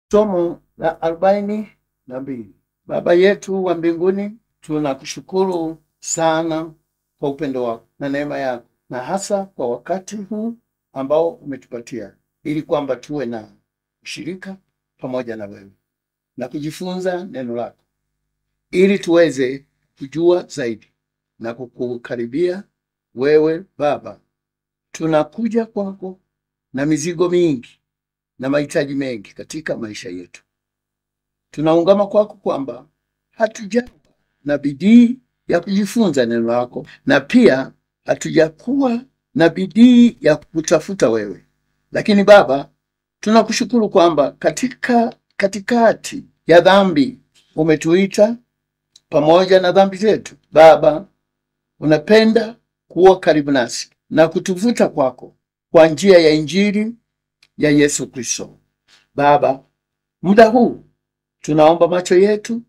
Somo la arobaini na mbili. Baba yetu wa mbinguni, tunakushukuru sana kwa upendo wako na neema yako, na hasa kwa wakati huu ambao umetupatia ili kwamba tuwe na ushirika pamoja na wewe na kujifunza neno lako, ili tuweze kujua zaidi na kukukaribia wewe. Baba, tunakuja kwako na mizigo mingi na mahitaji mengi katika maisha yetu. Tunaungama kwako kwamba hatujawa na bidii ya kujifunza neno lako na pia hatujakuwa na bidii ya kutafuta wewe, lakini Baba, tunakushukuru kwamba katika katikati ya dhambi umetuita pamoja na dhambi zetu. Baba, unapenda kuwa karibu nasi na kutuvuta kwako kwa njia ya Injili ya Yesu Kristo. Baba, muda huu tunaomba macho yetu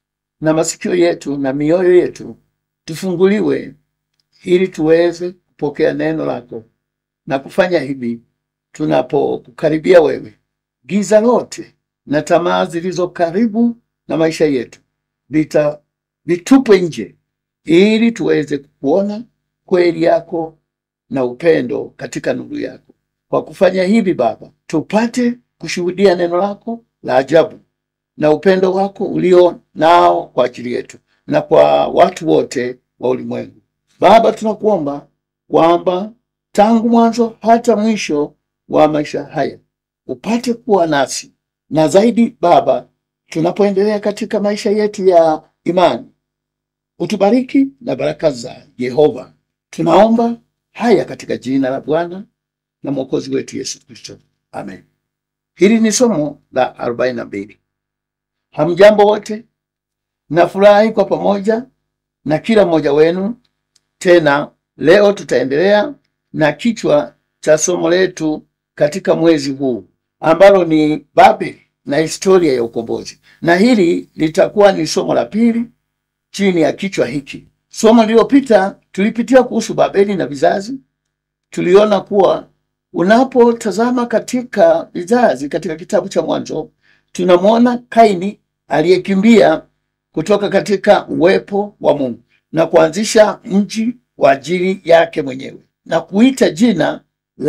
na masikio yetu na mioyo yetu tufunguliwe ili tuweze kupokea neno lako na kufanya hivi tunapokukaribia wewe. Giza lote na tamaa zilizo karibu na maisha yetu vita vitupwe nje ili tuweze kuona kweli yako na upendo katika nuru yako. Kwa kufanya hivi Baba, tupate kushuhudia neno lako la ajabu na upendo wako ulio nao kwa ajili yetu na kwa watu wote wa ulimwengu. Baba, tunakuomba kwamba tangu mwanzo hata mwisho wa maisha haya upate kuwa nasi, na zaidi Baba, tunapoendelea katika maisha yetu ya imani, utubariki na baraka za Yehova. Tunaomba haya katika jina la Bwana na Mwokozi wetu Yesu Kristo, amen. Hili ni somo la arobaini na mbili. Hamjambo wote, nafurahi kwa pamoja na kila mmoja wenu. Tena leo tutaendelea na kichwa cha somo letu katika mwezi huu ambalo ni Babeli na historia ya ukombozi, na hili litakuwa ni somo la pili chini ya kichwa hiki. Somo lililopita tulipitia kuhusu Babeli na vizazi. Tuliona kuwa unapotazama katika vizazi katika kitabu cha Mwanzo, tunamwona Kaini aliyekimbia kutoka katika uwepo wa Mungu na kuanzisha mji kwa ajili yake mwenyewe na kuita jina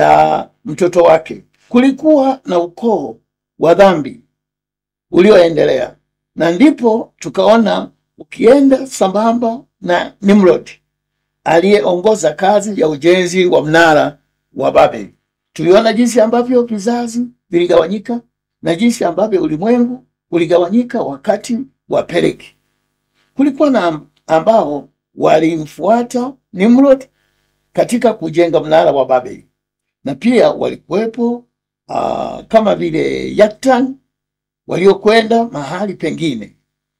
la mtoto wake. Kulikuwa na ukoo wa dhambi ulioendelea, na ndipo tukaona ukienda sambamba na Nimrod aliyeongoza kazi ya ujenzi wa mnara wa Babeli. Tuliona jinsi ambavyo vizazi viligawanyika na jinsi ambavyo ulimwengu uligawanyika wakati wa Peleki. Kulikuwa na ambao walimfuata Nimrod katika kujenga mnara wa Babeli, na pia walikuwepo uh, kama vile Yaktan waliokwenda mahali pengine.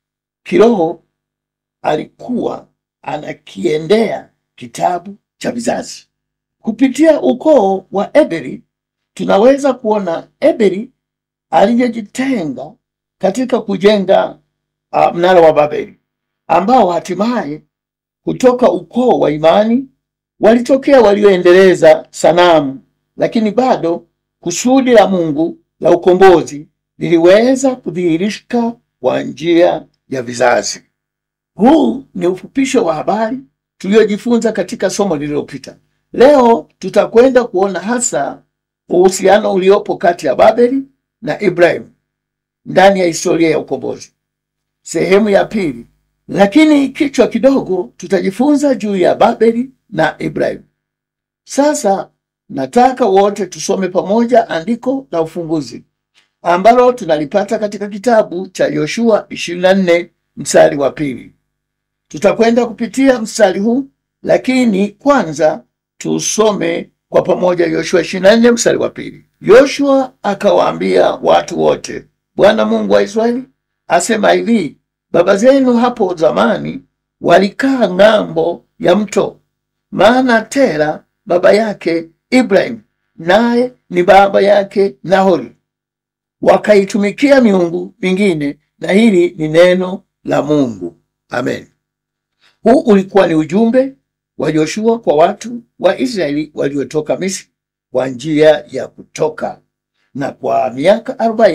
Kiroho alikuwa anakiendea kitabu cha vizazi kupitia ukoo wa Eberi. Tunaweza kuona Eberi aliyejitenga katika kujenga uh, mnara wa Babeli, ambao hatimaye kutoka ukoo wa imani walitokea walioendeleza sanamu, lakini bado kusudi la Mungu la ukombozi liliweza kudhihirika kwa njia ya vizazi. Huu ni ufupisho wa habari tuliyojifunza katika somo lililopita. Leo tutakwenda kuona hasa uhusiano uliopo kati ya Babeli na Ibrahimu ndani ya historia ya ukombozi, sehemu ya pili. Lakini kichwa kidogo, tutajifunza juu ya Babeli na Ibrahimu. Sasa nataka wote tusome pamoja andiko la ufunguzi ambalo tunalipata katika kitabu cha Yoshua 24 mstari wa pili. Tutakwenda kupitia mstari huu, lakini kwanza tusome kwa pamoja Yoshua 24 mstari wa pili. Yoshua akawaambia watu wote, Bwana Mungu wa Israeli asema hivi, baba zenu hapo zamani walikaa ng'ambo ya mto, maana Tera baba yake Ibrahim naye ni baba yake Nahori, wakaitumikia miungu mingine, na hili ni neno la Mungu. Amen. Huu ulikuwa ni ujumbe wa Yoshua kwa watu wa Israeli waliotoka Misri kwa njia ya kutoka, na kwa miaka arobaini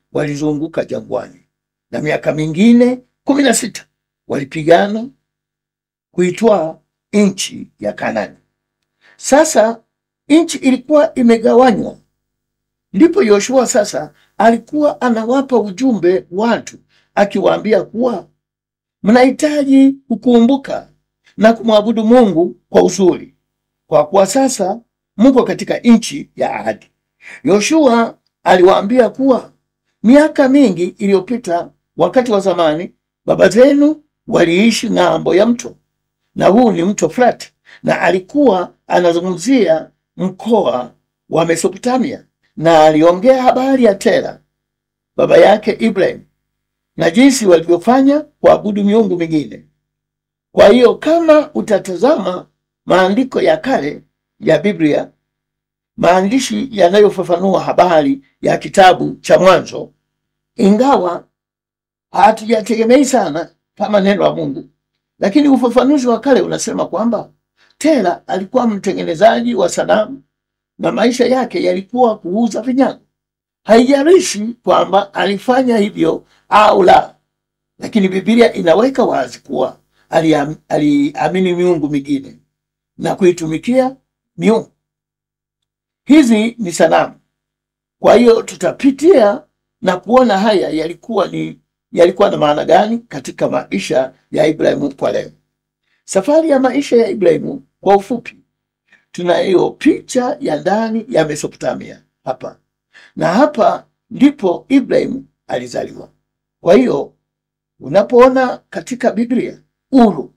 walizunguka jangwani, na miaka mingine kumi na sita walipigana kuitwaa nchi ya Kanani. Sasa nchi ilikuwa imegawanywa, ndipo Yoshua sasa alikuwa anawapa ujumbe watu, akiwaambia kuwa mnahitaji kukumbuka na kumwabudu Mungu kwa uzuri, kwa kuwa sasa mko katika nchi ya ahadi. Yoshua aliwaambia kuwa miaka mingi iliyopita, wakati wa zamani, baba zenu waliishi ng'ambo ya mto, na huu ni mto Frati, na alikuwa anazungumzia mkoa wa Mesopotamia, na aliongea habari ya Tera baba yake Ibrahim na jinsi walivyofanya kuabudu miungu mingine. Kwa hiyo kama utatazama maandiko ya kale ya Biblia, maandishi yanayofafanua habari ya kitabu cha Mwanzo, ingawa hatujategemei sana kama neno la Mungu, lakini ufafanuzi wa kale unasema kwamba Tera alikuwa mtengenezaji wa sanamu na maisha yake yalikuwa kuuza vinyago. Haijalishi kwamba alifanya hivyo au la, lakini Biblia inaweka wazi kuwa aliam- aliamini miungu mingine na kuitumikia miungu hizi ni sanamu. Kwa hiyo tutapitia na kuona haya yalikuwa ni yalikuwa na maana gani katika maisha ya Ibrahimu kwa leo. Safari ya maisha ya Ibrahimu kwa ufupi, tunayo picha ya ndani ya Mesopotamia hapa, na hapa ndipo Ibrahimu alizaliwa. Kwa hiyo unapoona katika Biblia Uru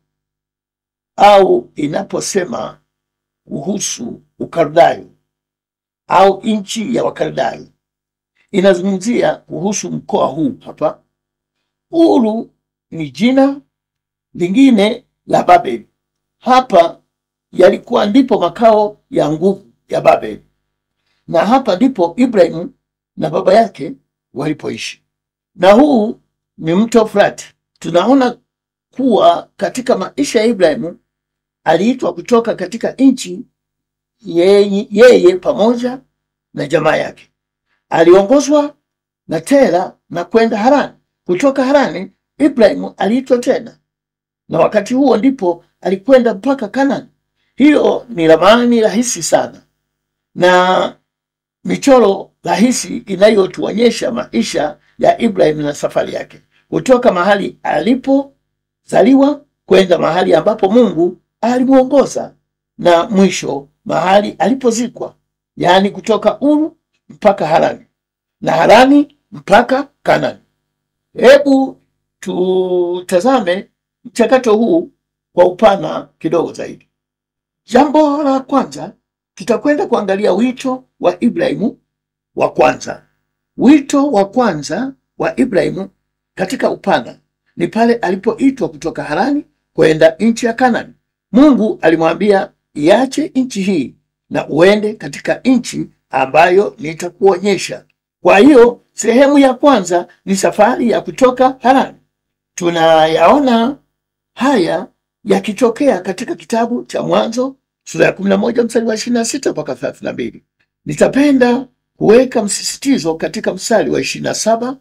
au inaposema kuhusu Ukaldayo au nchi ya Wakaldayo, inazungumzia kuhusu mkoa huu hapa. Uru ni jina lingine la Babeli. Hapa yalikuwa ndipo makao ya nguvu ya Babeli, na hapa ndipo Ibrahimu na baba yake walipoishi, na huu ni mto Frati. Tunaona kuwa katika maisha ya Ibrahimu aliitwa kutoka katika nchi yeye, yeye pamoja na jamaa yake. Aliongozwa na Tera na kwenda Harani. Kutoka Harani Ibrahimu aliitwa tena, na wakati huo ndipo alikwenda mpaka Kanani. Hiyo ni ramani rahisi sana na michoro rahisi inayotuonyesha maisha ya Ibrahimu na safari yake kutoka mahali alipozaliwa kwenda mahali ambapo Mungu alimwongoza na mwisho mahali alipozikwa, yaani kutoka Uru mpaka Harani na Harani mpaka Kanani. Hebu tutazame mchakato huu kwa upana kidogo zaidi. Jambo la kwanza, tutakwenda kuangalia wito wa Ibrahimu wa kwanza. Wito wa kwanza wa Ibrahimu katika upana ni pale alipoitwa kutoka Harani kwenda nchi ya Kanani. Mungu alimwambia iache nchi hii na uende katika nchi ambayo nitakuonyesha. Kwa hiyo sehemu ya kwanza ni safari ya kutoka Harani. Tunayaona haya yakitokea katika kitabu cha Mwanzo sura ya 11 mstari wa 26 mpaka 32. Nitapenda kuweka msisitizo katika mstari wa 27,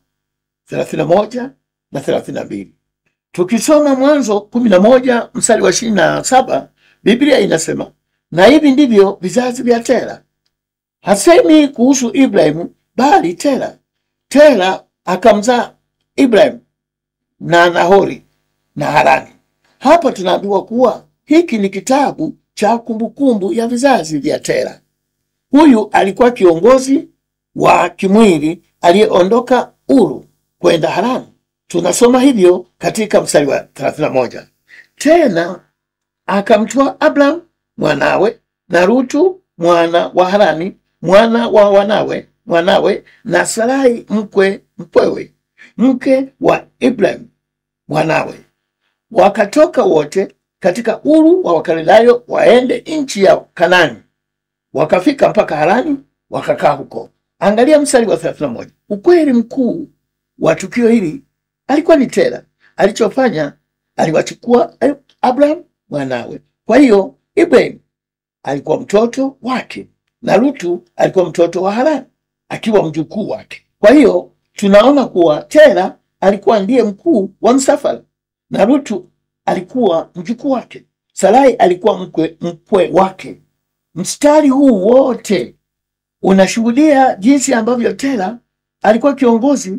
31 na 32. Tukisoma Mwanzo 11 mstari wa 27, Biblia inasema na hivi ndivyo vizazi vya Tera. Hasemi kuhusu Ibrahimu bali Tera. Tera akamzaa Ibrahimu na Nahori na Harani. Hapa tunaambiwa kuwa hiki ni kitabu cha kumbukumbu ya vizazi vya Tera. Huyu alikuwa kiongozi wa kimwili aliyeondoka Uru kwenda Harani. Tunasoma hivyo katika mstari wa 31. Tena akamtoa Abraham mwanawe na Rutu mwana wa Harani mwana wa wanawe mwanawe na Sarai mkwe mkwewe mke wa Ibrahim mwanawe, wakatoka wote katika Uru wa Wakaldayo waende nchi ya Kanani. Wakafika mpaka Harani wakakaa huko. Angalia mstari wa 31. Ukweli mkuu wa tukio hili alikuwa ni Tera. Alichofanya, aliwachukua Abraham mwanawe. Kwa hiyo Ibrahim alikuwa mtoto wake na Lutu alikuwa mtoto wa Harani akiwa mjukuu wake. Kwa hiyo tunaona kuwa Tera alikuwa ndiye mkuu wa msafara na Rutu alikuwa mjukuu wake. Sarai alikuwa mkwe, mkwe wake. Mstari huu wote unashuhudia jinsi ambavyo Tera alikuwa kiongozi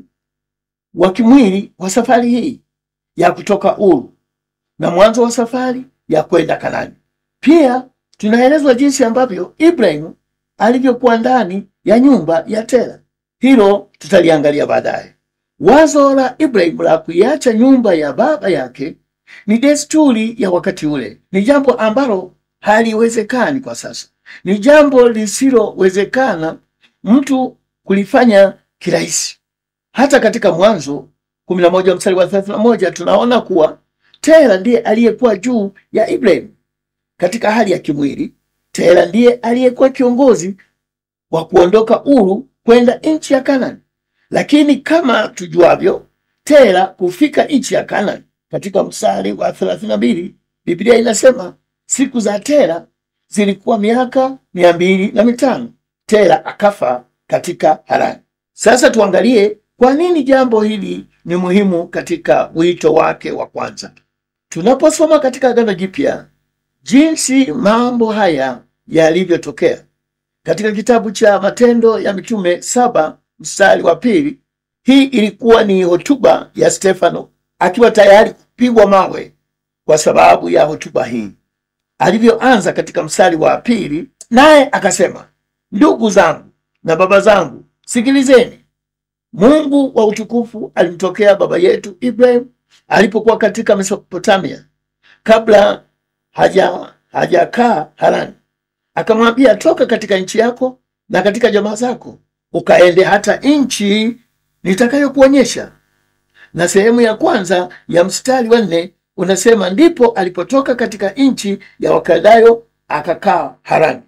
wa kimwili wa safari hii ya kutoka Uru na mwanzo wa safari ya kwenda Kanani. Pia tunaelezwa jinsi ambavyo Ibrahimu alivyokuwa ndani ya nyumba ya Tera. Hilo tutaliangalia baadaye. Wazo la Ibrahimu la kuiacha nyumba ya baba yake ni desturi ya wakati ule, ni jambo ambalo haliwezekani kwa sasa, ni jambo lisilowezekana mtu kulifanya kirahisi. Hata katika Mwanzo kumi na moja mstari wa thelathini na moja tunaona kuwa Tera ndiye aliyekuwa juu ya Ibrahimu katika hali ya kimwili. Tera ndiye aliyekuwa kiongozi wa kuondoka Uru kwenda nchi ya Kanani, lakini kama tujuavyo, Tera kufika nchi ya Kanani katika mstari wa thelathini na mbili Biblia inasema siku za Tera zilikuwa miaka mia mbili na mitano. Tera akafa katika Harani. Sasa tuangalie kwa nini jambo hili ni muhimu katika wito wake wa kwanza. Tunaposoma katika Agano Jipya jinsi mambo haya yalivyotokea katika kitabu cha Matendo ya Mitume saba mstari wa pili, hii ilikuwa ni hotuba ya Stefano akiwa tayari kupigwa mawe kwa sababu ya hotuba hii. Alivyoanza katika mstari wa pili, naye akasema, ndugu zangu na baba zangu, sikilizeni. Mungu wa utukufu alimtokea baba yetu Ibrahim alipokuwa katika Mesopotamia kabla haja hajakaa Harani, akamwambia, toka katika nchi yako na katika jamaa zako ukaende hata nchi nitakayokuonyesha. Na sehemu ya kwanza ya mstari wa nne unasema ndipo alipotoka katika nchi ya Wakaldayo akakaa Harani.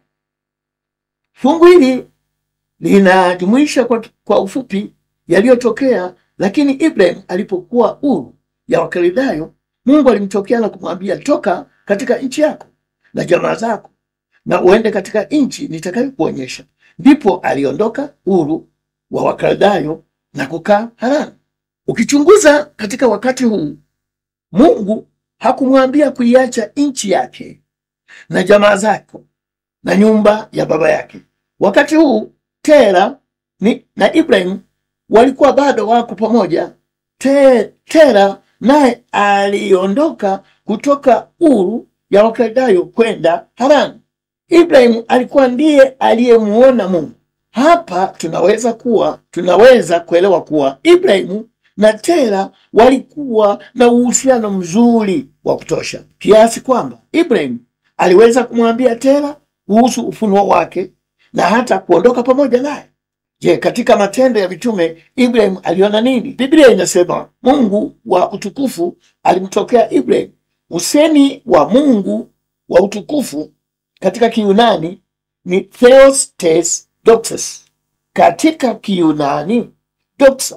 Fungu hili linajumuisha kwa, kwa ufupi yaliyotokea, lakini Ibrahim alipokuwa Uru ya Wakaldayo, Mungu alimtokea na kumwambia toka katika nchi yako na jamaa zako na uende katika nchi nitakayokuonyesha. Ndipo aliondoka Uru wa Wakaldayo na kukaa Harani. Ukichunguza katika wakati huu, Mungu hakumwambia kuiacha nchi yake na jamaa zako na nyumba ya baba yake. Wakati huu Tera ni, na Ibrahim walikuwa bado wako pamoja. Te, Tera naye aliondoka kutoka Uru ya Wakaldayo kwenda Harani. Ibrahim alikuwa ndiye aliyemuona Mungu. Hapa tunaweza kuwa tunaweza kuelewa kuwa Ibrahimu na Tera walikuwa na uhusiano mzuri wa kutosha kiasi kwamba Ibrahim aliweza kumwambia Tera kuhusu ufunuo wake na hata kuondoka pamoja naye. Je, katika Matendo ya Mitume Ibrahim aliona nini? Biblia inasema Mungu wa utukufu alimtokea Ibrahim. Usemi wa Mungu wa utukufu katika Kiyunani ni Theostes doxas. Katika Kiyunani doxa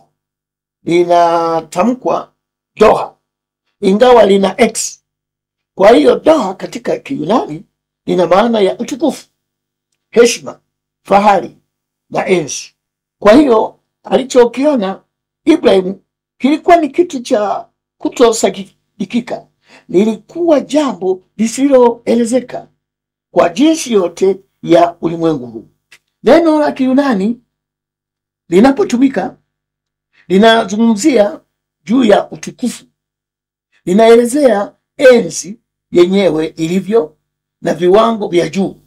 linatamkwa doha, ingawa lina x. Kwa hiyo doha katika Kiyunani lina maana ya utukufu, heshima, fahari na enzi. Kwa hiyo alichokiona Ibrahimu kilikuwa ni kitu cha kutosadikika, lilikuwa jambo lisiloelezeka kwa jinsi yote ya ulimwengu huu. Neno la Kiyunani linapotumika linazungumzia juu ya utukufu, linaelezea enzi yenyewe ilivyo na viwango vya juu.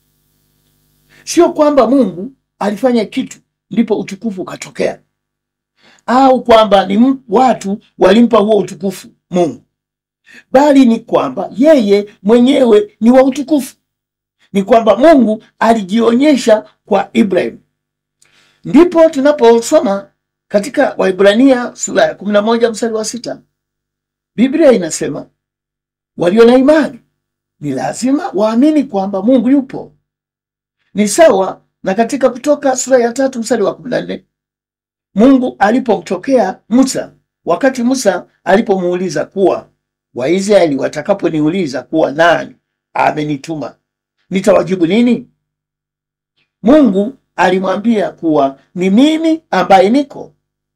Sio kwamba Mungu alifanya kitu ndipo utukufu ukatokea, au kwamba ni watu walimpa huo utukufu Mungu, bali ni kwamba yeye mwenyewe ni wa utukufu. Ni kwamba Mungu alijionyesha kwa Ibrahim. Ndipo tunaposoma katika Waibrania sura ya kumi na moja mstari wa sita Biblia inasema walio na imani ni lazima waamini kwamba Mungu yupo. Ni sawa na katika Kutoka sura ya tatu mstari wa kumi na nne Mungu alipomtokea Musa, wakati Musa alipomuuliza kuwa Waisraeli watakaponiuliza kuwa nani amenituma nitawajibu nini? Mungu alimwambia kuwa ni mimi ambaye niko.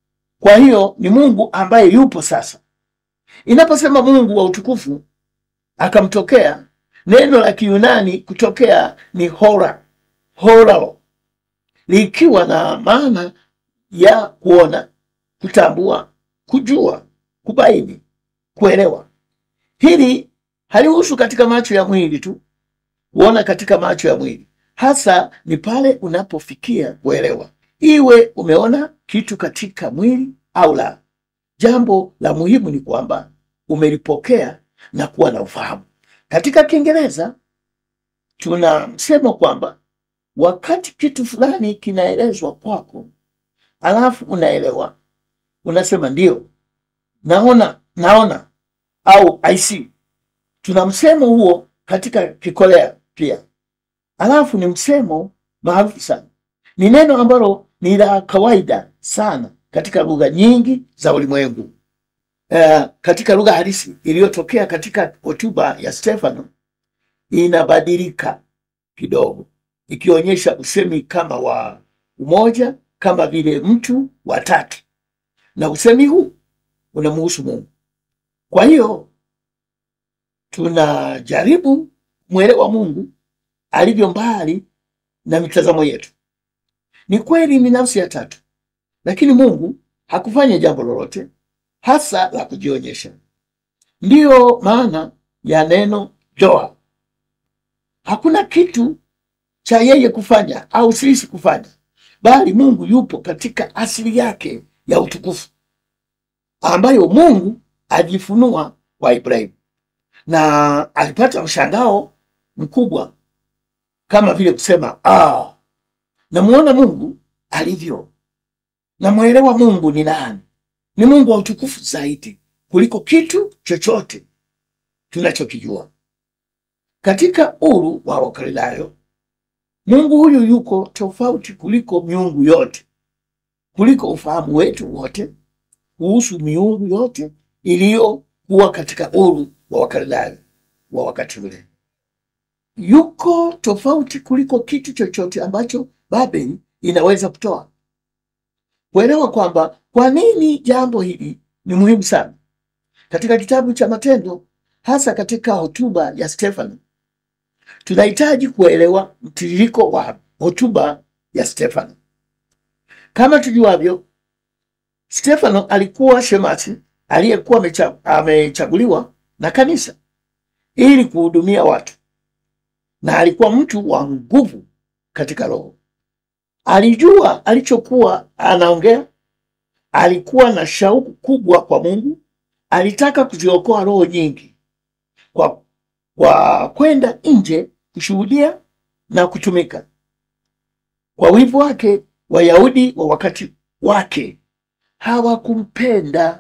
Kwa hiyo ni Mungu ambaye yupo sasa. Inaposema Mungu wa utukufu akamtokea, neno la Kiyunani kutokea ni hora, horao, likiwa na maana ya kuona, kutambua, kujua, kubaini, kuelewa. Hili halihusu katika macho ya mwili tu, kuona katika macho ya mwili, hasa ni pale unapofikia kuelewa, iwe umeona kitu katika mwili au la. Jambo la muhimu ni kwamba umelipokea na kuwa na ufahamu. Katika Kiingereza tuna msemo kwamba wakati kitu fulani kinaelezwa kwako, alafu unaelewa, unasema ndio, naona, naona au I see. Tuna msemo huo katika Kikorea pia, alafu ni msemo maarufu sana, ni neno ambalo ni la kawaida sana katika lugha nyingi za ulimwengu. Uh, katika lugha halisi iliyotokea katika hotuba ya Stefano inabadilika kidogo, ikionyesha usemi kama wa umoja, kama vile mtu wa tatu, na usemi huu unamhusu Mungu. Kwa hiyo tunajaribu mwelewa Mungu alivyo mbali na mitazamo yetu. Ni kweli ni nafsi ya tatu, lakini Mungu hakufanya jambo lolote hasa la kujionyesha. Ndiyo maana ya neno joa. Hakuna kitu cha yeye kufanya au sisi kufanya, bali Mungu yupo katika asili yake ya utukufu ambayo Mungu ajifunua kwa Ibrahimu, na alipata mshangao mkubwa kama vile kusema ah, namuona Mungu alivyo, namwelewa Mungu ni nani. Ni Mungu wa utukufu zaidi kuliko kitu chochote tunachokijua. Katika uru wa Wakaldayo, Mungu huyu yuko tofauti kuliko miungu yote, kuliko ufahamu wetu wote kuhusu miungu yote iliyokuwa katika uru wa Wakaldayo wa wakati ule. Yuko tofauti kuliko kitu chochote ambacho Babeli inaweza kutoa. Kuelewa kwamba kwa nini jambo hili ni muhimu sana katika kitabu cha Matendo, hasa katika hotuba ya Stefano, tunahitaji kuelewa mtiririko wa hotuba ya Stefano. Kama tujuavyo, Stefano alikuwa shemasi aliyekuwa amecha- amechaguliwa na kanisa ili kuhudumia watu, na alikuwa mtu wa nguvu katika roho. Alijua alichokuwa anaongea, alikuwa na shauku kubwa kwa Mungu, alitaka kuziokoa roho nyingi kwa, kwa kwenda nje kushuhudia na kutumika. Kwa wivu wake, Wayahudi wa wakati wake hawakumpenda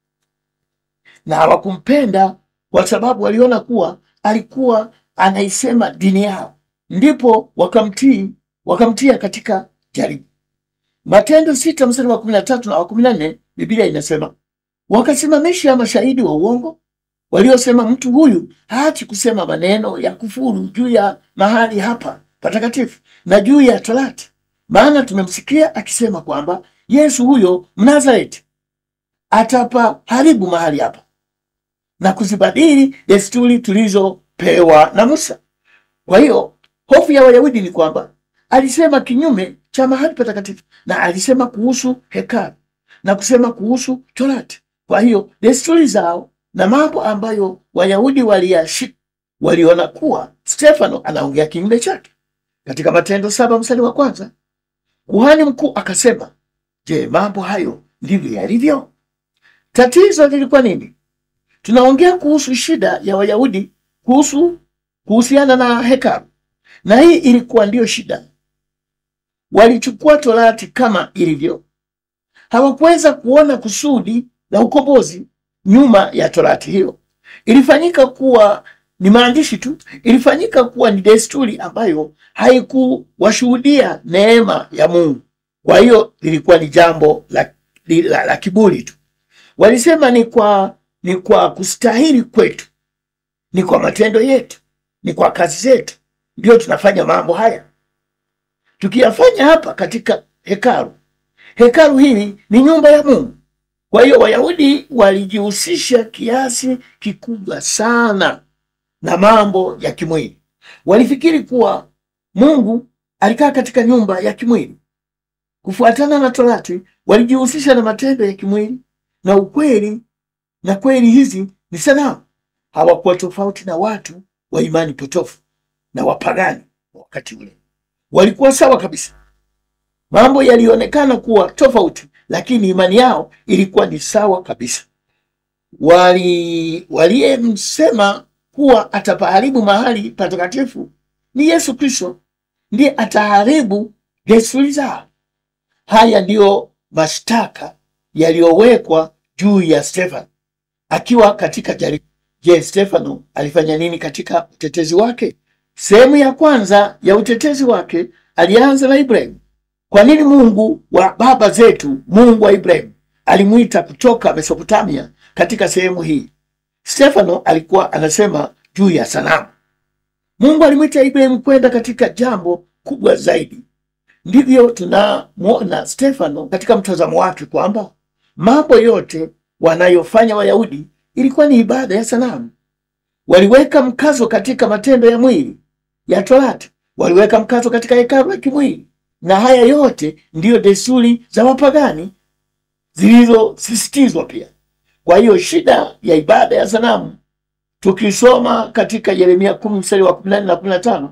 na hawakumpenda kwa sababu waliona kuwa alikuwa anaisema dini yao, ndipo wakamtii wakamtia katika jaribu. Matendo sita mstari wa kumi na tatu na wa kumi na nne Biblia inasema wakasimamisha mashahidi wa uongo waliosema, mtu huyu haachi kusema maneno ya kufuru juu ya mahali hapa patakatifu na juu ya Torati, maana tumemsikia akisema kwamba Yesu huyo Mnazareti atapaharibu mahali hapa na kuzibadili desturi tulizopewa na Musa. Kwa hiyo hofu ya Wayahudi ni kwamba alisema kinyume cha mahali patakatifu na alisema kuhusu hekalu na kusema kuhusu Torati. Kwa hiyo desturi zao na mambo ambayo Wayahudi waliyashika waliona kuwa Stefano anaongea kinyume chake. Katika Matendo saba mstari wa kwanza kuhani mkuu akasema, je, mambo hayo ndivyo yalivyo? Tatizo lilikuwa nini? Tunaongea kuhusu shida ya Wayahudi kuhusu kuhusiana na hekalu, na hii ilikuwa ndiyo shida. Walichukua Torati kama ilivyo, hawakuweza kuona kusudi la ukombozi nyuma ya Torati hiyo. Ilifanyika kuwa ni maandishi tu, ilifanyika kuwa ni desturi ambayo haikuwashuhudia neema ya Mungu. Kwa hiyo lilikuwa ni jambo la, la, la kiburi tu. Walisema ni kwa, ni kwa kustahili kwetu, ni kwa matendo yetu, ni kwa kazi zetu ndio tunafanya mambo haya, tukiyafanya hapa katika hekalu. Hekalu hili ni nyumba ya Mungu, Kwa hiyo Wayahudi walijihusisha kiasi kikubwa sana na mambo ya kimwili. Walifikiri kuwa Mungu alikaa katika nyumba ya kimwili. Kufuatana na Torati, walijihusisha na matendo ya kimwili na ukweli, na kweli hizi ni sanamu. Hawakuwa tofauti na watu wa imani potofu na wapagani wa wakati ule, walikuwa sawa kabisa. Mambo yalionekana kuwa tofauti, lakini imani yao ilikuwa ni sawa kabisa. Wali waliyemsema kuwa atapaharibu mahali patakatifu ni Yesu Kristo, ndiye ataharibu desturi zao. Haya ndiyo mashtaka yaliyowekwa juu ya Stefano akiwa katika jaribu. Je, Stefano alifanya nini katika utetezi wake? Sehemu ya kwanza ya utetezi wake alianza na Ibrahimu. Kwa nini Mungu wa baba zetu, Mungu wa Ibrahimu, alimwita kutoka Mesopotamia katika sehemu hii? Stefano alikuwa anasema juu ya sanamu. Mungu alimwita Ibrahimu kwenda katika jambo kubwa zaidi. Ndivyo tunamwona Stefano katika mtazamo wake kwamba mambo yote wanayofanya Wayahudi ilikuwa ni ibada ya sanamu. Waliweka mkazo katika matendo ya mwili ya Torati, waliweka mkazo katika hekalu la kimwili, na haya yote ndiyo desturi za wapagani zilizosisitizwa pia. Kwa hiyo shida ya ibada ya sanamu tukisoma katika Yeremia kumi mstari wa kumi na nne na kumi na tano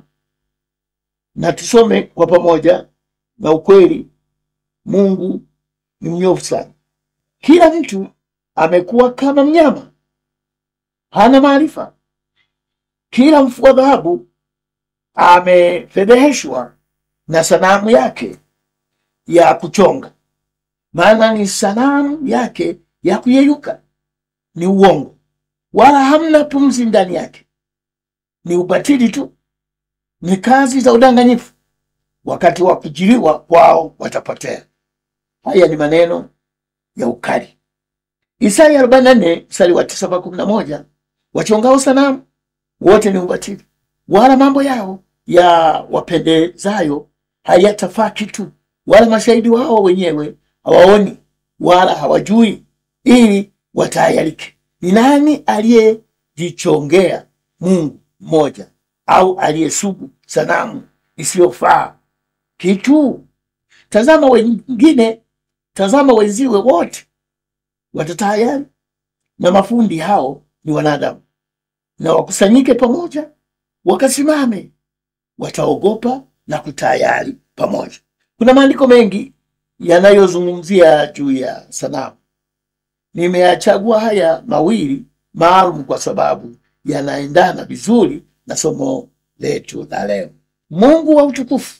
na tusome kwa pamoja. Na ukweli, Mungu ni mnyofu sana. Kila mtu amekuwa kama mnyama, hana maarifa. Kila mfua dhahabu amefedheheshwa na sanamu yake ya kuchonga, maana ni sanamu yake ya kuyeyuka, ni uongo, wala hamna pumzi ndani yake, ni ubatili tu, ni kazi za udanganyifu. Wakati wa kujiliwa kwao watapotea. Haya ni maneno ya ukali. Isaya 44 mstari wa 9 mpaka 11, wachongao sanamu wote ni ubatili, wala mambo yao ya wapendezayo hayatafaa kitu, wala mashahidi wao wenyewe hawaoni wala hawajui, ili watayarike. Ni nani aliyejichongea Mungu mmoja au aliyesubu sanamu isiyofaa kitu? Tazama wengine, tazama wenziwe wote watatayari, na mafundi hao ni wanadamu, na wakusanyike pamoja, wakasimame, wataogopa na kutayari pamoja. Kuna maandiko mengi yanayozungumzia juu ya sanamu. Nimeyachagua haya mawili maalum kwa sababu yanaendana vizuri na somo letu la leo. Mungu wa utukufu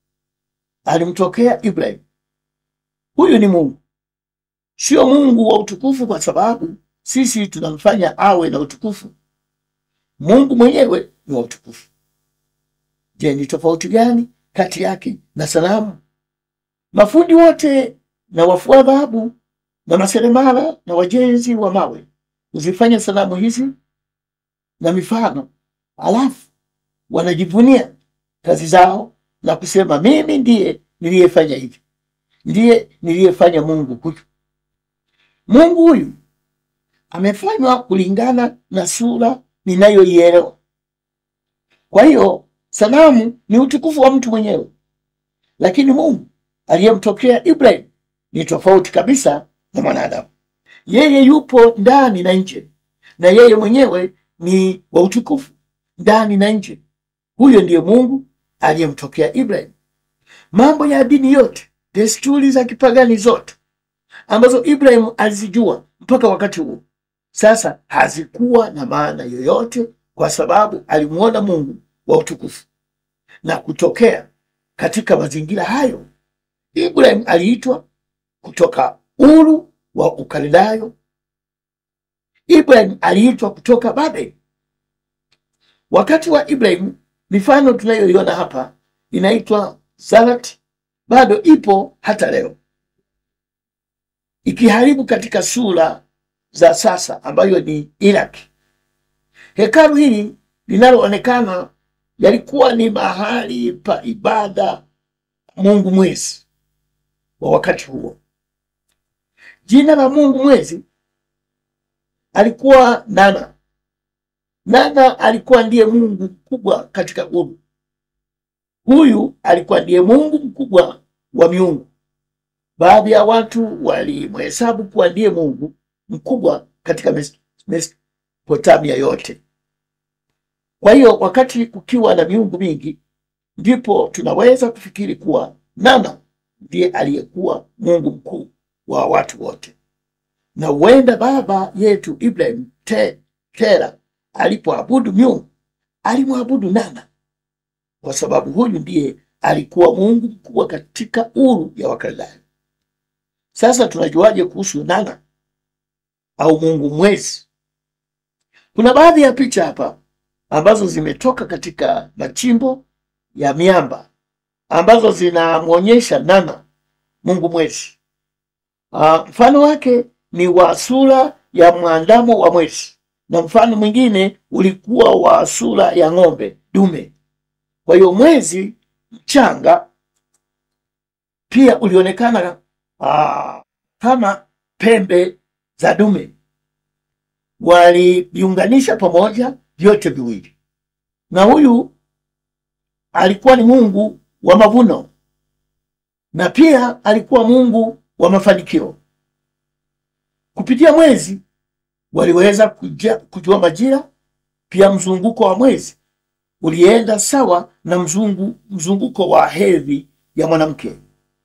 alimtokea Ibrahim. Huyu ni Mungu, sio Mungu wa utukufu kwa sababu sisi tunamfanya awe na utukufu. Mungu mwenyewe ni wa utukufu. Je, ni tofauti gani kati yake na sanamu? Mafundi wote na wafua dhahabu na maseremala na wajenzi wa mawe huzifanya sanamu hizi na mifano, alafu wanajivunia kazi zao na kusema mimi ndiye niliyefanya hivi, ndiye niliyefanya Mungu huyu. Mungu huyu amefanywa kulingana na sura ninayoielewa. Kwa hiyo sanamu ni utukufu wa mtu mwenyewe, lakini Mungu aliyemtokea Ibrahim ni tofauti kabisa na mwanadamu. Yeye yupo ndani na nje, na yeye mwenyewe ni wa utukufu ndani na nje. Huyo ndiye Mungu aliyemtokea Ibrahim. Mambo ya dini yote, desturi za kipagani zote ambazo Ibrahim alizijua mpaka wakati huo, sasa hazikuwa na maana yoyote, kwa sababu alimwona Mungu wa utukufu. Na kutokea katika mazingira hayo, Ibrahim aliitwa kutoka Uru wa Ukaldayo. Ibrahim aliitwa kutoka Babeli. Wakati wa Ibrahim, mifano tunayoiona hapa inaitwa Zarati, bado ipo hata leo, ikiharibu katika sura za sasa ambayo ni Iraki. Hekalu hili linaloonekana yalikuwa ni mahali pa ibada Mungu mwezi wa wakati huo. Jina la Mungu mwezi alikuwa Nana. Nana alikuwa ndiye Mungu mkubwa katika uru. Huyu alikuwa ndiye Mungu mkubwa wa miungu. Baadhi ya watu walimhesabu kuwa ndiye Mungu mkubwa katika Mes- Mesopotamia yote. Kwa hiyo wakati kukiwa na miungu mingi, ndipo tunaweza kufikiri kuwa Nana ndiye aliyekuwa Mungu mkuu wa watu wote, na huenda baba yetu Ibrahim te, Tera alipoabudu miungu alimwabudu Nana kwa sababu huyu ndiye alikuwa Mungu mkubwa katika uru ya Wakaldayo. Sasa tunajuaje kuhusu Nana au Mungu mwezi? Kuna baadhi ya picha hapa ambazo zimetoka katika machimbo ya miamba ambazo zinamwonyesha Nana, Mungu mwezi. Ah, mfano wake ni wa sura ya mwandamo wa mwezi, na mfano mwingine ulikuwa wa sura ya ng'ombe dume. Kwa hiyo mwezi mchanga pia ulionekana ah, kama pembe za dume. Waliviunganisha pamoja vyote viwili, na huyu alikuwa ni Mungu wa mavuno na pia alikuwa Mungu wa mafanikio. Kupitia mwezi waliweza kuja, kujua majira. Pia mzunguko wa mwezi ulienda sawa na mzungu, mzunguko wa hedhi ya mwanamke.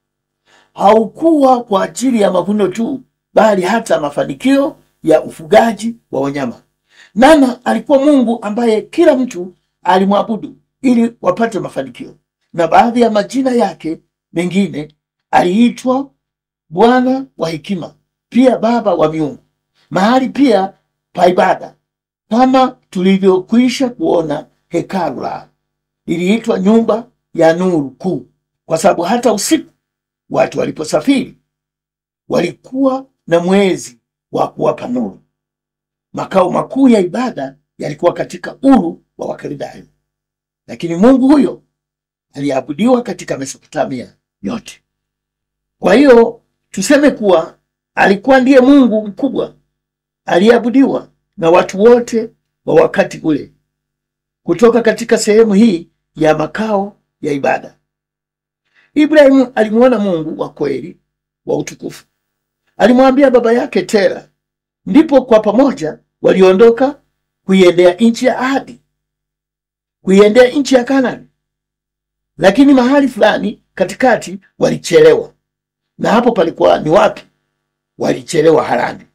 Haukuwa kwa ajili ya mavuno tu, bali hata mafanikio ya ufugaji wa wanyama. Nana alikuwa Mungu ambaye kila mtu alimwabudu ili wapate mafanikio, na baadhi ya majina yake mengine aliitwa Bwana wa hekima, pia Baba wa miungu, mahali pia pa ibada, kama tulivyokwisha kuona. Hekalu la liliitwa nyumba ya nuru kuu, kwa sababu hata usiku watu waliposafiri walikuwa na mwezi wa kuwapa nuru. Makao makuu ya ibada yalikuwa katika uru wa Wakaldayo, lakini Mungu huyo aliabudiwa katika Mesopotamia yote. Kwa hiyo tuseme kuwa alikuwa ndiye Mungu mkubwa aliyeabudiwa na watu wote wa wakati ule kutoka katika sehemu hii ya makao ya ibada. Ibrahimu alimwona Mungu wa kweli wa utukufu. Alimwambia baba yake Tera, ndipo kwa pamoja waliondoka kuiendea nchi ya ahadi, kuiendea nchi ya Kanani. Lakini mahali fulani katikati walichelewa, na hapo palikuwa ni wapi? Walichelewa Harani.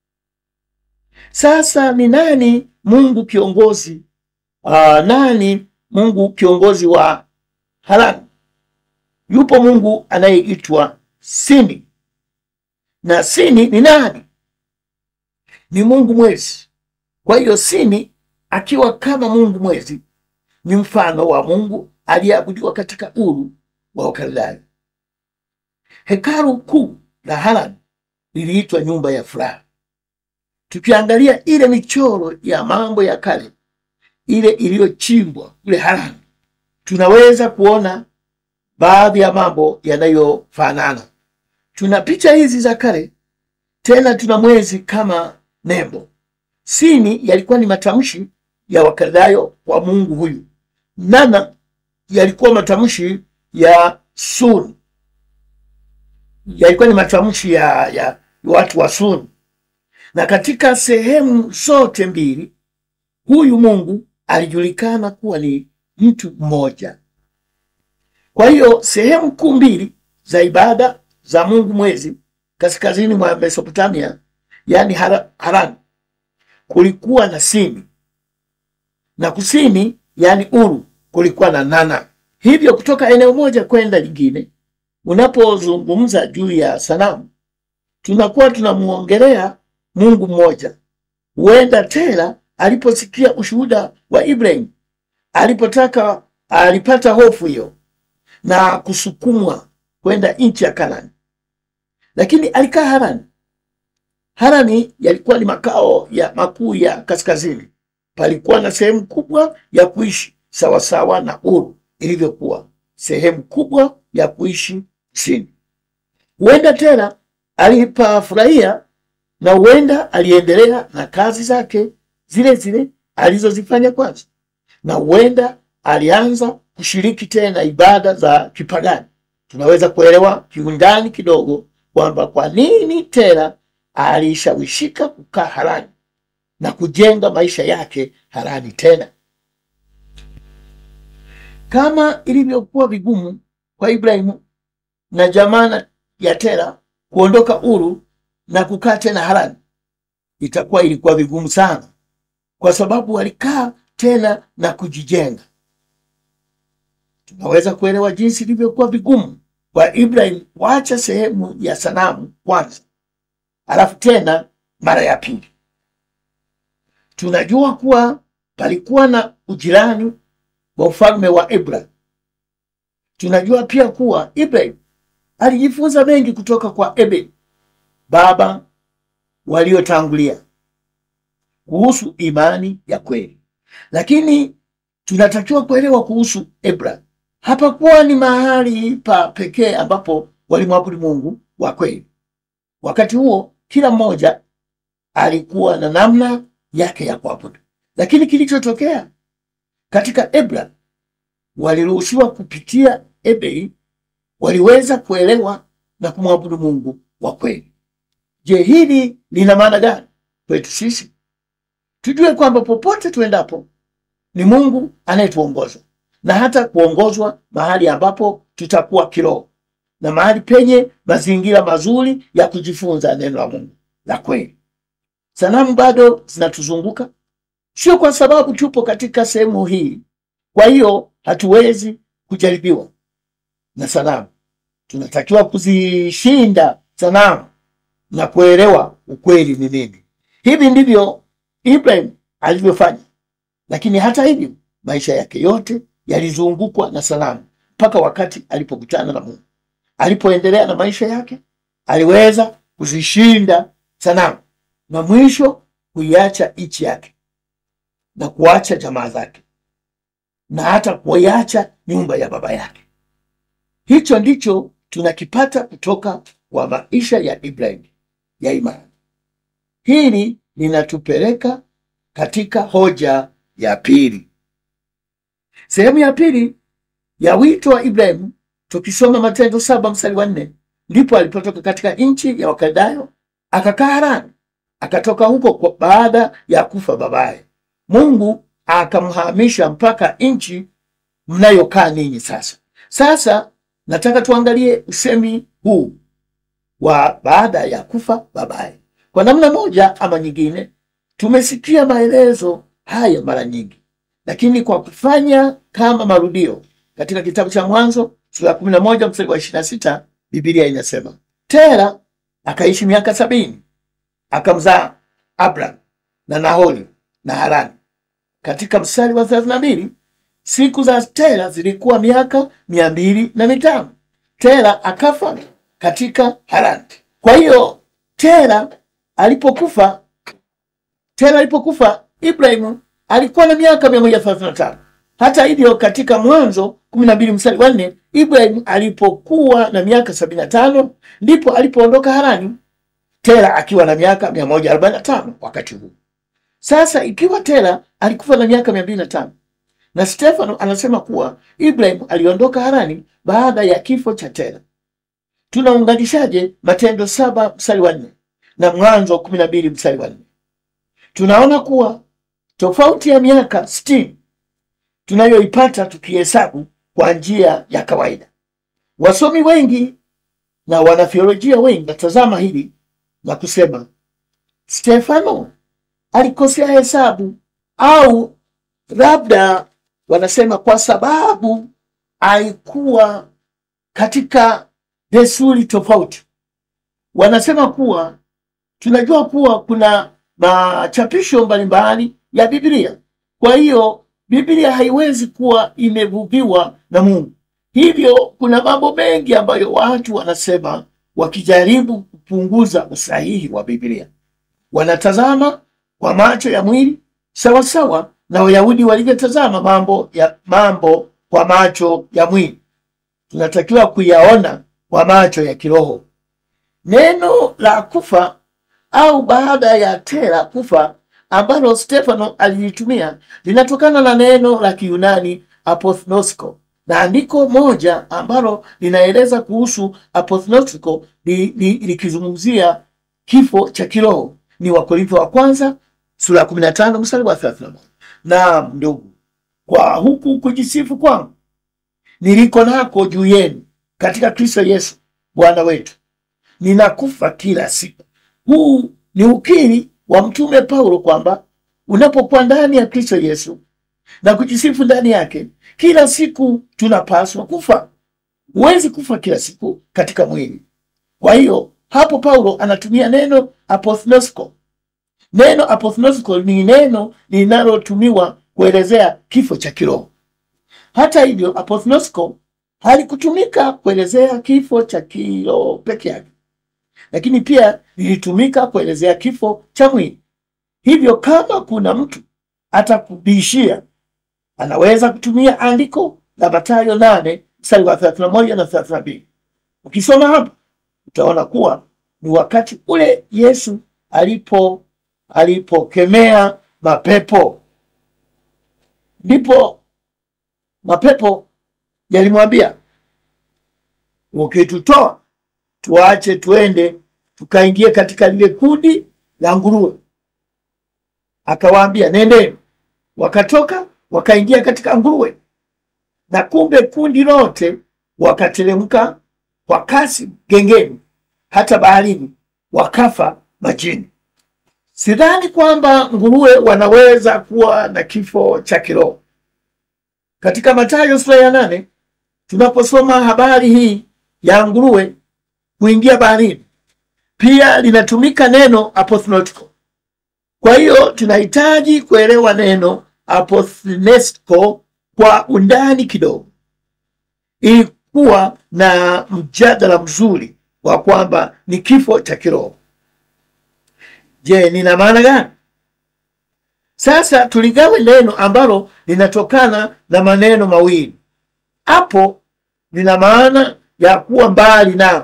Sasa ni nani Mungu kiongozi uh, nani Mungu kiongozi wa Harani? Yupo Mungu anayeitwa Sini, na Sini ni nani? Ni Mungu mwezi. Kwa hiyo Sini akiwa kama Mungu mwezi ni mfano wa Mungu aliyeabudiwa katika uru wa Wakaldayo. Hekalu kuu la Harani liliitwa nyumba ya furaha. Tukiangalia ile michoro ya mambo ya kale ile iliyochimbwa kule Harani, tunaweza kuona baadhi ya mambo yanayofanana. Tuna picha hizi za kale, tena tuna mwezi kama nembo. Sini yalikuwa ni matamshi ya Wakaldayo kwa Mungu huyu. Nana yalikuwa matamshi ya Sun, yalikuwa ni matamshi ya, ya watu wa Sun, na katika sehemu zote mbili huyu Mungu alijulikana kuwa ni mtu mmoja. Kwa hiyo sehemu kuu mbili za ibada za Mungu mwezi kaskazini mwa Mesopotamia, yaani Harani, kulikuwa na Sini na kusini, yaani Uru, kulikuwa na Nana. Hivyo kutoka eneo moja kwenda lingine, unapozungumza juu ya sanamu, tunakuwa tunamwongelea Mungu mmoja. Huenda Tera aliposikia ushuhuda wa Ibrahim, alipotaka alipata hofu hiyo na kusukumwa kwenda nchi ya Kanani, lakini alikaa Harani. Harani yalikuwa ni makao ya makuu ya kaskazini. Palikuwa na sehemu kubwa ya kuishi sawasawa na Uru ilivyokuwa sehemu kubwa ya kuishi kusini. Huenda Tera alipafurahia na huenda aliendelea na kazi zake zile zile alizozifanya kwanza, na huenda alianza kushiriki tena ibada za kipagani. Tunaweza kuelewa kiundani kidogo kwamba kwa nini Tera alishawishika kukaa Harani na kujenga maisha yake Harani tena. Kama ilivyokuwa vigumu kwa Ibrahimu na jamaa ya Tera kuondoka Uru na kukaa tena Harani, itakuwa ilikuwa vigumu sana, kwa sababu walikaa tena na kujijenga. Tunaweza kuelewa jinsi ilivyokuwa vigumu kwa Ibrahim kuacha sehemu ya sanamu kwanza, alafu tena mara ya pili. Tunajua kuwa palikuwa na ujirani wa ufalme wa Ibrahim. Tunajua pia kuwa Ibrahim alijifunza mengi kutoka kwa Ebedi, baba waliotangulia, kuhusu imani ya kweli, lakini tunatakiwa kuelewa kuhusu Ibrahim hapakuwa ni mahali pa pekee ambapo walimwabudu Mungu wa kweli. Wakati huo kila mmoja alikuwa na namna yake ya kuabudu, lakini kilichotokea katika Ibrahim, waliruhusiwa kupitia Ebei, waliweza kuelewa na kumwabudu Mungu wa kweli. Je, hili lina maana gani kwetu sisi? Tujue kwamba popote tuendapo ni Mungu anayetuongoza na hata kuongozwa mahali ambapo tutakuwa kiroho na mahali penye mazingira mazuri ya kujifunza neno la Mungu la kweli. Sanamu bado zinatuzunguka, sio kwa sababu tupo katika sehemu hii, kwa hiyo hatuwezi kujaribiwa na sanamu. Tunatakiwa kuzishinda sanamu na kuelewa ukweli ni nini. Hivi ndivyo Ibrahim alivyofanya, lakini hata hivyo maisha yake yote yalizungukwa na sanamu mpaka wakati alipokutana na Mungu. Alipoendelea na maisha yake, aliweza kuzishinda sanamu na mwisho kuiacha nchi yake na kuacha jamaa zake na hata kuiacha nyumba ya baba yake. Hicho ndicho tunakipata kutoka kwa maisha ya Ibrahim ya imani. Hili linatupeleka katika hoja ya pili. Sehemu ya pili ya wito wa Ibrahimu, tukisoma Matendo saba mstari wa nne ndipo alipotoka katika nchi ya Wakaldayo akakaa Harani. Akatoka huko kwa baada ya kufa babaye. Mungu akamhamisha mpaka nchi mnayokaa ninyi sasa. Sasa nataka tuangalie usemi huu wa baada ya kufa babaye. Kwa namna moja ama nyingine, tumesikia maelezo haya mara nyingi lakini kwa kufanya kama marudio katika kitabu cha Mwanzo sura ya kumi na moja mstari wa ishirini na sita Biblia inasema Tera akaishi miaka sabini akamzaa Abram na Nahori na Harani. Katika mstari wa thelathini na mbili siku za Tera zilikuwa miaka mia mbili na mitano. Tera akafa katika Harani. Kwa hiyo Tera alipokufa Tera alipokufa Ibrahimu alikuwa na miaka mia moja thelathini na tano. Hata hivyo katika Mwanzo kumi na mbili mstari wa nne Ibrahim alipokuwa na miaka sabini na tano ndipo alipoondoka Harani, Tera akiwa na miaka mia moja arobaini na tano wakati huu. Sasa ikiwa Tera alikufa na miaka mia mbili na tano na Stefano anasema kuwa Ibrahim aliondoka Harani baada ya kifo cha Tera, tunaunganishaje Matendo saba mstari wa nne na Mwanzo kumi na mbili mstari wa nne? Tunaona kuwa tofauti ya miaka sitini tunayoipata tukihesabu kwa njia ya kawaida. Wasomi wengi na wanatheolojia wengi natazama hili na kusema Stefano alikosea hesabu, au labda wanasema kwa sababu alikuwa katika desturi tofauti. Wanasema kuwa tunajua kuwa kuna machapisho mbalimbali ya Biblia. Kwa hiyo Biblia haiwezi kuwa imevuviwa na Mungu. Hivyo kuna mambo mengi ambayo watu wanasema wakijaribu kupunguza usahihi wa Biblia. Wanatazama kwa macho ya mwili sawa sawa na Wayahudi walivyotazama mambo ya mambo kwa macho ya mwili. Tunatakiwa kuyaona kwa macho ya kiroho. neno la kufa au baada ya Tera kufa ambalo Stefano alilitumia linatokana na neno la Kiyunani apothnosko, na andiko moja ambalo linaeleza kuhusu apothnosko li- li- likizungumzia kifo cha kiroho ni Wakorintho wa kwanza sura ya 15 mstari wa 31. Naam ndugu, kwa huku kujisifu kwangu niliko nako juu yenu katika Kristo Yesu Bwana wetu, ninakufa kila siku. Huu ni ukiri wa mtume Paulo kwamba unapokuwa ndani ya Kristo Yesu na kujisifu ndani yake, kila siku tunapaswa kufa. Huwezi kufa kila siku katika mwili. Kwa hiyo hapo Paulo anatumia neno apothnosko. Neno apothnosko ni neno linalotumiwa kuelezea kifo cha kiroho. Hata hivyo, apothnosko halikutumika kuelezea kifo cha kiroho peke yake, lakini pia lilitumika kuelezea kifo cha mwili. Hivyo kama kuna mtu atakubishia, anaweza kutumia andiko la Mathayo nane mstari wa 31 na 32. Ukisoma hapa utaona kuwa ni wakati ule Yesu alipo alipokemea mapepo, ndipo mapepo yalimwambia, ukitutoa tuache tuende tukaingie katika lile kundi la nguruwe. Akawaambia, nendeni. Wakatoka wakaingia katika nguruwe, na kumbe kundi lote wakateremka kwa kasi gengeni, hata baharini, wakafa majini. Sidhani kwamba nguruwe wanaweza kuwa na kifo cha kiroho. Katika Mathayo sura ya nane tunaposoma habari hii ya nguruwe kuingia baharini, pia linatumika neno apothnotico. Kwa hiyo tunahitaji kuelewa neno apothnesko kwa undani kidogo, ili kuwa na mjadala mzuri wa kwamba ni kifo cha kiroho. Je, nina maana gani? Sasa tuligawe neno ambalo linatokana na maneno mawili. Hapo lina maana ya kuwa mbali nao.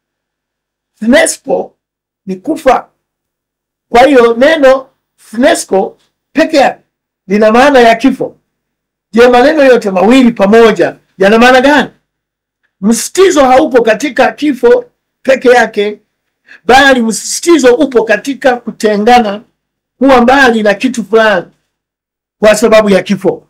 Thnespo ni kufa. Kwa hiyo neno thnesko peke yake lina maana ya kifo. Je, maneno yote mawili pamoja yana maana gani? Msisitizo haupo katika kifo peke yake, bali msisitizo upo katika kutengana, kuwa mbali na kitu fulani kwa sababu ya kifo.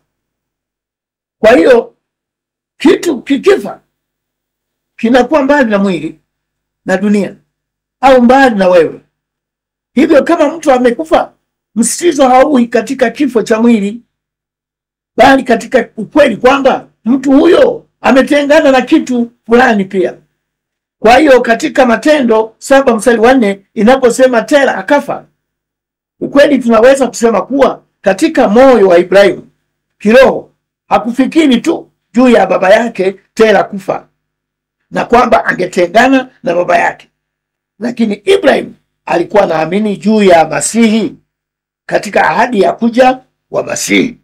Kwa hiyo kitu kikifa kinakuwa mbali na mwili na dunia au mbali na wewe. Hivyo kama mtu amekufa, msisitizo haui katika kifo cha mwili, bali katika ukweli kwamba mtu huyo ametengana na kitu fulani pia. Kwa hiyo katika Matendo saba mstari wa nne inaposema Tera akafa, ukweli tunaweza kusema kuwa katika moyo wa Ibrahimu kiroho hakufikiri tu juu ya baba yake Tera kufa na kwamba angetengana na baba yake, lakini Ibrahimu alikuwa anaamini juu ya Masihi katika ahadi ya kuja wa Masihi.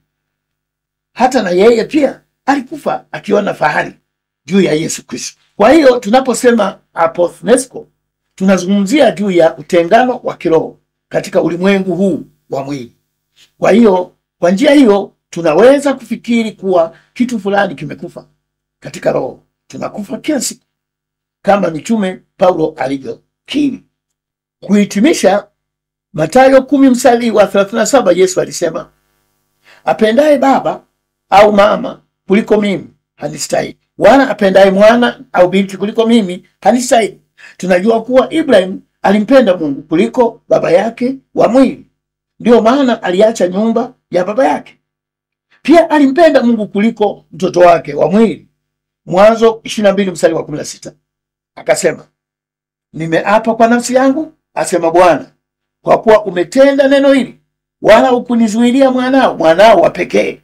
Hata na yeye pia alikufa akiwa na fahari juu ya Yesu Kristo. Kwa hiyo tunaposema apothnesko, tunazungumzia juu ya utengano wa kiroho katika ulimwengu huu wa mwili. Kwa hiyo kwa njia hiyo tunaweza kufikiri kuwa kitu fulani kimekufa katika roho. Tunakufa kila siku kama mitume Paulo alivyokiri. Kuhitimisha, Mathayo kumi mstari wa 37 Yesu alisema, apendaye baba au mama kuliko mimi hanistahili, wala apendaye mwana au binti kuliko mimi hanistahili. Tunajua kuwa Ibrahim alimpenda Mungu kuliko baba yake wa mwili, ndiyo maana aliacha nyumba ya baba yake. Pia alimpenda Mungu kuliko mtoto wake wa mwili. Mwanzo 22 mstari wa 16 akasema, nimeapa kwa nafsi yangu, asema Bwana, kwa kuwa umetenda neno hili, wala hukunizuilia mwanao, mwanao wa pekee.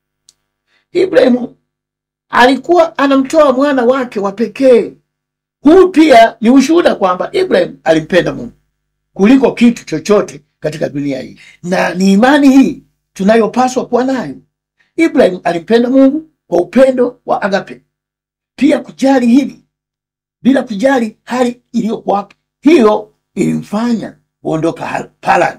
Ibrahimu alikuwa anamtoa mwana wake wa pekee. Huu pia ni ushuhuda kwamba Ibrahim alimpenda Mungu kuliko kitu chochote katika dunia hii, na ni imani hii tunayopaswa kuwa nayo. Ibrahim alimpenda Mungu kwa upendo wa agape, pia kujali hili bila kujali hali iliyokuwapo hiyo ilimfanya kuondoka Ha- Paran,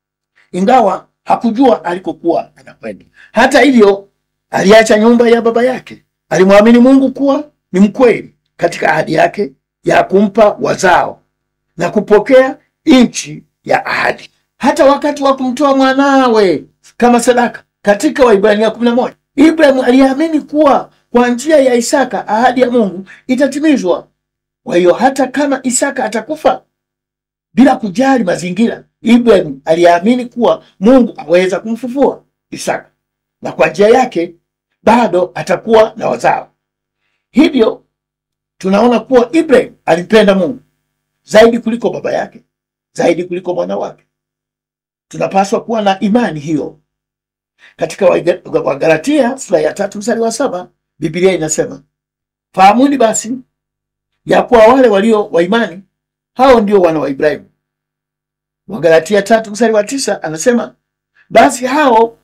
ingawa hakujua alikokuwa anakwenda. Hata hivyo, aliacha nyumba ya baba yake. Alimwamini Mungu kuwa ni mkweli katika ahadi yake ya kumpa wazao na kupokea nchi ya ahadi. Hata wakati wa kumtoa mwanawe kama sadaka katika Waibrania kumi na moja Ibrahimu aliamini kuwa kwa njia ya Isaka ahadi ya Mungu itatimizwa. Kwa hiyo hata kama Isaka atakufa bila kujali mazingira, Ibrahimu aliamini kuwa Mungu aweza kumfufua Isaka na kwa njia yake bado atakuwa na wazao. Hivyo tunaona kuwa Ibrahim alimpenda Mungu zaidi kuliko baba yake, zaidi kuliko mwana wake. Tunapaswa kuwa na imani hiyo. Katika Waiga- Wagalatia sura ya tatu mstari wa saba Biblia inasema fahamuni basi ya kuwa wale walio wa imani hao ndio wana wa Ibrahimu. Wagalatia tatu mstari wa tisa anasema basi hao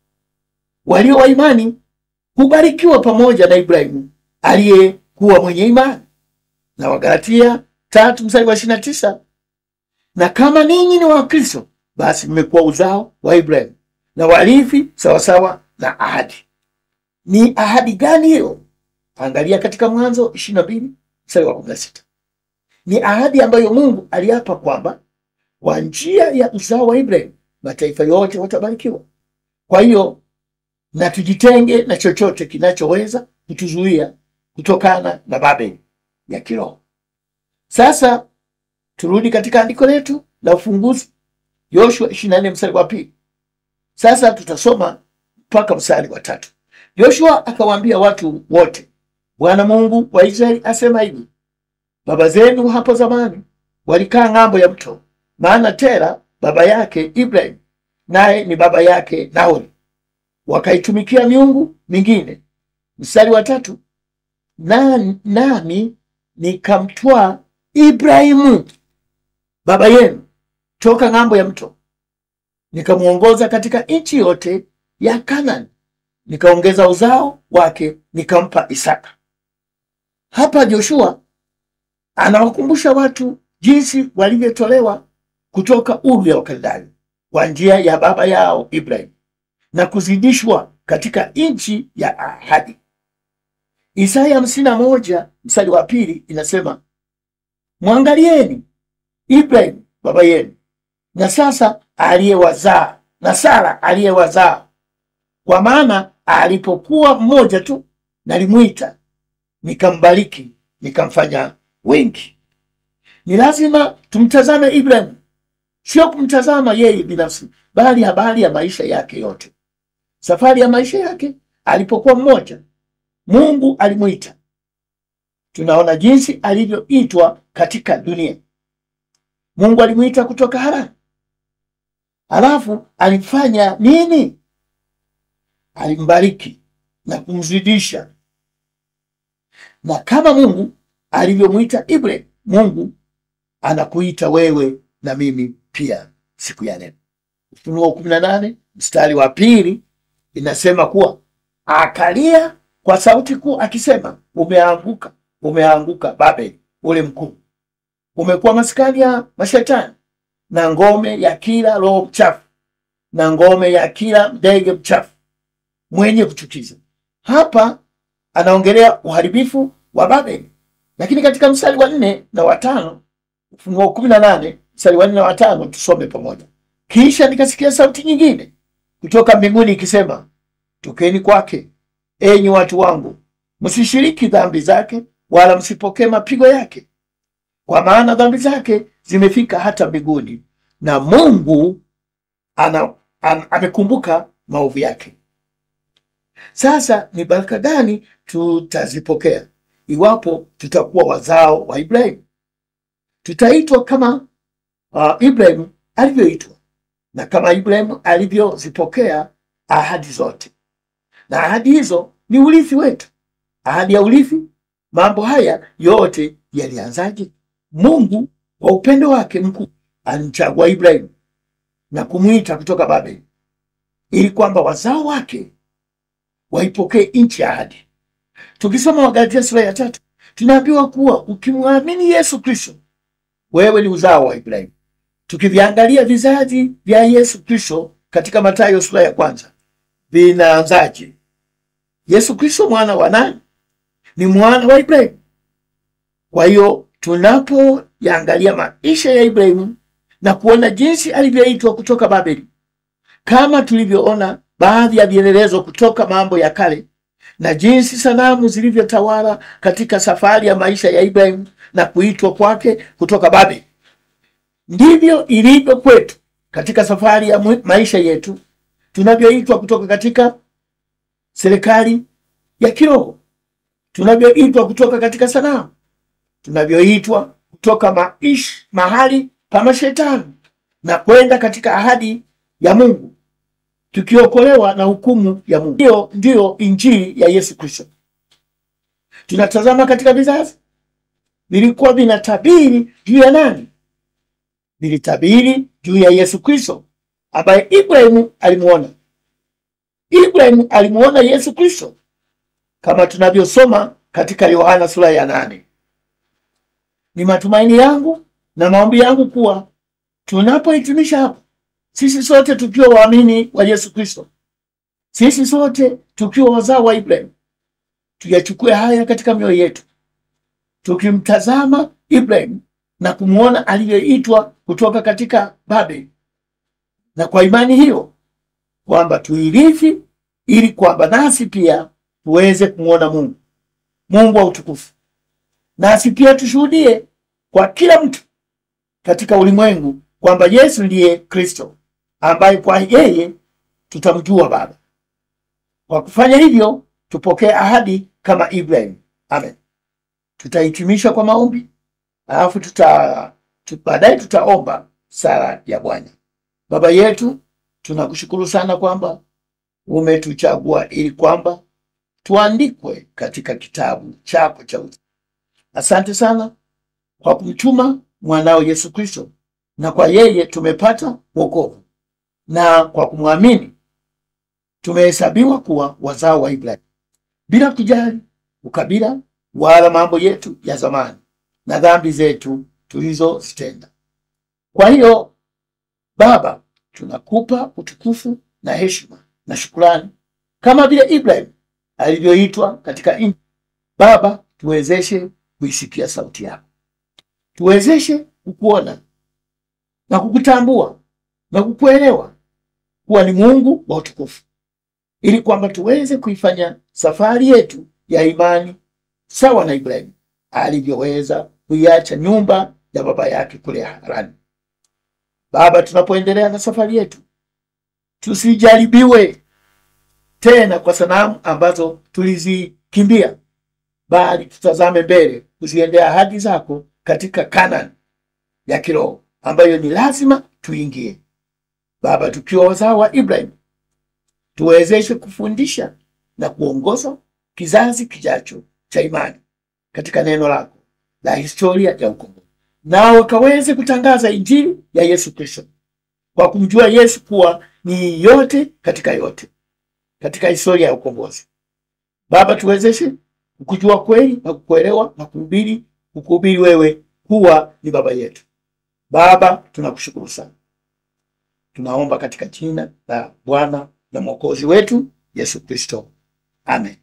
walio wa imani hubarikiwa pamoja na Ibrahimu aliyekuwa mwenye imani. Na Wagalatia tatu mstari wa ishirini na tisa na kama ninyi ni wa Kristo, basi mmekuwa uzao wa Ibrahimu na warithi sawasawa na ahadi. Ni ahadi gani hiyo? Angalia katika Mwanzo ishirini na mbili mstari wa kumi na sita. Ni ahadi ambayo Mungu aliapa kwamba kwa njia ya uzao wa Ibrahimu mataifa yote watabarikiwa. Kwa hiyo na tujitenge na chochote kinachoweza kutuzuia kutokana na Babeli ya kiroho. Sasa turudi katika andiko letu la ufunguzi, Yoshua 24 mstari wa pili. Sasa tutasoma mpaka mstari wa tatu. Yoshua akawaambia watu wote, Bwana Mungu wa Israeli asema hivi, baba zenu hapo zamani walikaa ng'ambo ya mto, maana Tera baba yake Ibrahim naye ni baba yake Nahori, wakaitumikia miungu mingine. Mstari wa tatu, na, nami nikamtwaa Ibrahimu baba yenu toka ng'ambo ya mto, nikamwongoza katika nchi yote ya Kanani, nikaongeza uzao wake, nikampa Isaka. Hapa Joshua anawakumbusha watu jinsi walivyotolewa kutoka Uru ya Wakaldayo kwa njia ya baba yao Ibrahim na kuzidishwa katika nchi ya ahadi. Isaya hamsini na moja mstari wa pili inasema mwangalieni Ibrahim baba yenu na sasa aliyewazaa na Sara aliyewazaa, kwa maana alipokuwa mmoja tu nalimwita, nikambariki, nikamfanya wengi. Ni lazima tumtazame Ibrahim, sio kumtazama yeye binafsi, bali habari ya maisha yake yote, safari ya maisha yake. Alipokuwa mmoja, Mungu alimwita. Tunaona jinsi alivyoitwa katika dunia. Mungu alimwita kutoka Harani, halafu alifanya nini? Alimbariki na kumzidisha. Na kama Mungu alivyomwita Ibrahim, Mungu anakuita wewe na mimi pia siku ya leo. Ufunuo kumi na nane mstari wa pili inasema kuwa akalia kwa sauti kuu akisema, umeanguka, umeanguka Babeli ule mkuu, umekuwa maskani ya mashetani na ngome ya kila roho mchafu na ngome ya kila ndege mchafu mwenye kuchukiza. Hapa anaongelea uharibifu wa Babeli, lakini katika mstari wa nne na watano Ufunuo kumi na nane mstari wa nne na watano tusome pamoja. Kisha nikasikia sauti nyingine kutoka mbinguni ikisema, tokeni kwake, enyi watu wangu, msishiriki dhambi zake, wala msipokee mapigo yake, kwa maana dhambi zake zimefika hata mbinguni, na Mungu ana, an, amekumbuka maovu yake. Sasa ni baraka gani tutazipokea iwapo tutakuwa wazao wa Ibrahimu? Tutaitwa kama uh, Ibrahimu alivyoitwa na kama Ibrahimu alivyozipokea ahadi zote, na ahadi hizo ni urithi wetu. Ahadi ya urithi, mambo haya yote yalianzaje? Mungu kwa upendo wake mkuu alimchagua Ibrahimu na kumwita kutoka Babeli ili kwamba wazao wake waipokee nchi ya ahadi. Tukisoma Wagalatia sura ya tatu tunaambiwa kuwa ukimwamini Yesu Kristo wewe ni uzao wa Ibrahimu. Tukiviangalia vizazi vya Yesu Kristo katika Mathayo sura ya kwanza vinaanzaje? Yesu Kristo mwana wa nani? Ni mwana wa Ibrahimu. Kwa hiyo tunapoyaangalia maisha ya Ibrahimu na kuona jinsi alivyoitwa kutoka Babeli, kama tulivyoona baadhi ya vielelezo kutoka Mambo ya Kale na jinsi sanamu zilivyotawala katika safari ya maisha ya Ibrahimu na kuitwa kwake kutoka Babeli, ndivyo ilivyo kwetu katika safari ya mu- maisha yetu tunavyoitwa kutoka katika serikali ya kiroho, tunavyoitwa kutoka katika sanamu, tunavyoitwa kutoka maish, mahali pa mashetani na kwenda katika ahadi ya Mungu, tukiokolewa na hukumu ya Mungu. Hiyo ndiyo injili ya Yesu Kristo. Tunatazama katika vizazi vilikuwa vinatabiri juu ya nani? Vilitabiri juu ya Yesu Kristo ambaye Ibrahimu alimuona. Ibrahimu alimuona Yesu Kristo kama tunavyosoma katika Yohana sura ya nane. Ni matumaini yangu na maombi yangu kuwa tunapohitimisha hapo, sisi sote tukiwa waamini wa Yesu Kristo, sisi sote tukiwa wazao wa Ibrahimu, tuyachukue haya katika mioyo yetu, tukimtazama Ibrahimu na kumwona alivyoitwa kutoka katika Babeli, na kwa imani hiyo kwamba tuirithi, ili kwamba nasi pia tuweze kumwona Mungu, Mungu wa utukufu, nasi pia tushuhudie kwa kila mtu katika ulimwengu kwamba Yesu ndiye Kristo ambaye kwa yeye tutamjua Baba. Kwa kufanya hivyo, tupokee ahadi kama Ibrahim. Amen. Tutahitimisha kwa maombi, alafu tuta tu- baadaye tutaomba sala ya Bwana. Baba yetu, tunakushukuru sana kwamba umetuchagua ili kwamba tuandikwe katika kitabu chako cha uzima. Asante sana kwa kumtuma mwanao Yesu Kristo, na kwa yeye tumepata wokovu, na kwa kumwamini tumehesabiwa kuwa wazao wa Ibrahimu, bila kujali ukabila wala mambo yetu ya zamani na dhambi zetu tulizozitenda. Kwa hiyo Baba, tunakupa utukufu na heshima na shukrani kama vile Ibrahim alivyoitwa katika nchi. Baba, tuwezeshe kuisikia sauti yako, tuwezeshe kukuona na kukutambua na kukuelewa kuwa ni Mungu wa utukufu, ili kwamba tuweze kuifanya safari yetu ya imani sawa na Ibrahimu alivyoweza kuiacha nyumba ya baba yake kule Harani. Baba, tunapoendelea na safari yetu, tusijaribiwe tena kwa sanamu ambazo tulizikimbia, bali tutazame mbele, kuziendea ahadi zako katika Kanani ya kiroho ambayo ni lazima tuingie. Baba, tukiwa wazao wa Ibrahim, tuwezeshe kufundisha na kuongoza kizazi kijacho cha imani katika neno lako la historia ya ukombozi, nao wakaweze kutangaza injili ya Yesu Kristo kwa kumjua Yesu kuwa ni yote katika yote katika historia ya ukombozi. Baba, tuwezeshe kukujua kweli na kukuelewa na kuhubiri kukuhubiri wewe kuwa ni baba yetu. Baba, tunakushukuru sana, tunaomba katika jina la Bwana na Mwokozi wetu Yesu Kristo, amen.